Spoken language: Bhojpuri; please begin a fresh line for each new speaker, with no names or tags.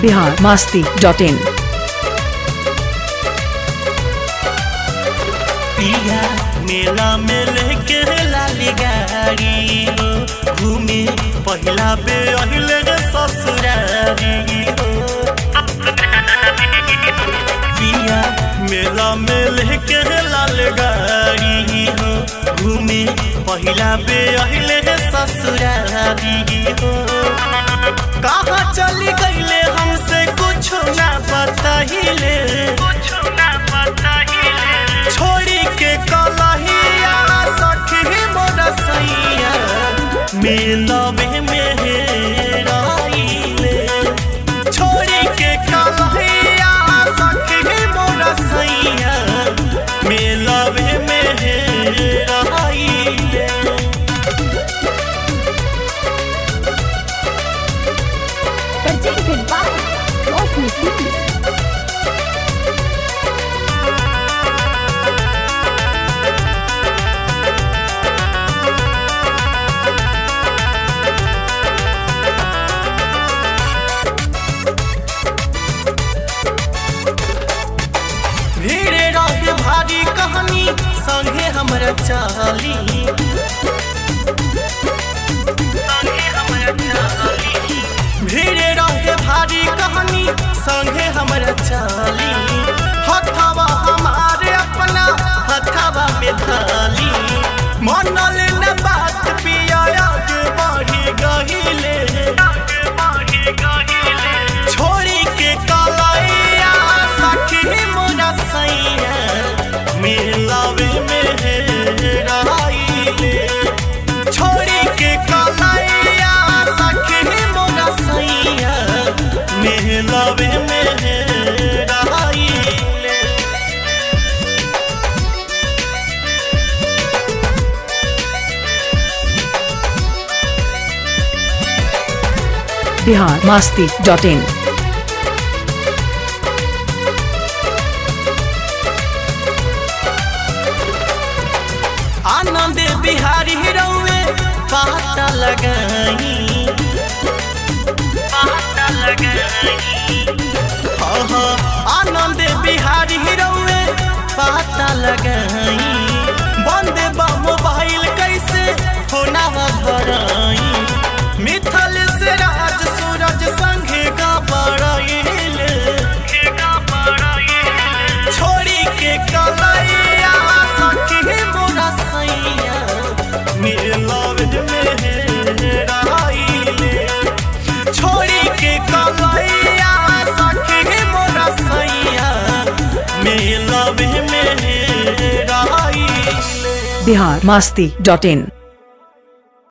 बिहार मास्ती डॉट इन
पिया मेला में लेके लाली गाड़ी हो घूमे पहिला बे अहिले रे ससुरारी हो पिया मेला में लेके लाल गाड़ी हो घूमे पहिला बे अहिले रे ससुरारी हो कहाँ चली गईले हमसे कुछ ना बताइले कुछ ना बताइले छोड़ी के कलहिया सखी मोर सैया मिलबे में हेराइले छोड़ी के कलहिया सखी मोर सैया मिलबे में हेराइले
presented by Cosmic Films.
भीड़ रहे भारी कहानी संगे हमरा चाली भीड़ रहे भारी कहानी संगे हमरा चाली हथवा हमारे अपना हथवा में धाली मनल न बात पिया आगे बढ़ी गहिले छोड़ी के कलैया सखी मोरा सैया मिलावे में हेराइले छोड़ी के कलैया सखी मोरा सैया मिलावे में हेराइले
बिहार मास्ती डॉट इन
आनंद बिहारी रौवे पाता लगाई पाता लगाई हाँ हाँ आनंद बिहारी रौवे पाता लगाई बंद बा मोबाइल कैसे होना धराई मिथल से राज सूरज संगे का बड़ाइल छोड़ी के कलैया सखी मोरा सैया मिलव में हेराइले छोड़ी के कलैया सखी मोरा सैया मिलव में हेराइले
बिहार मास्ती डॉट इन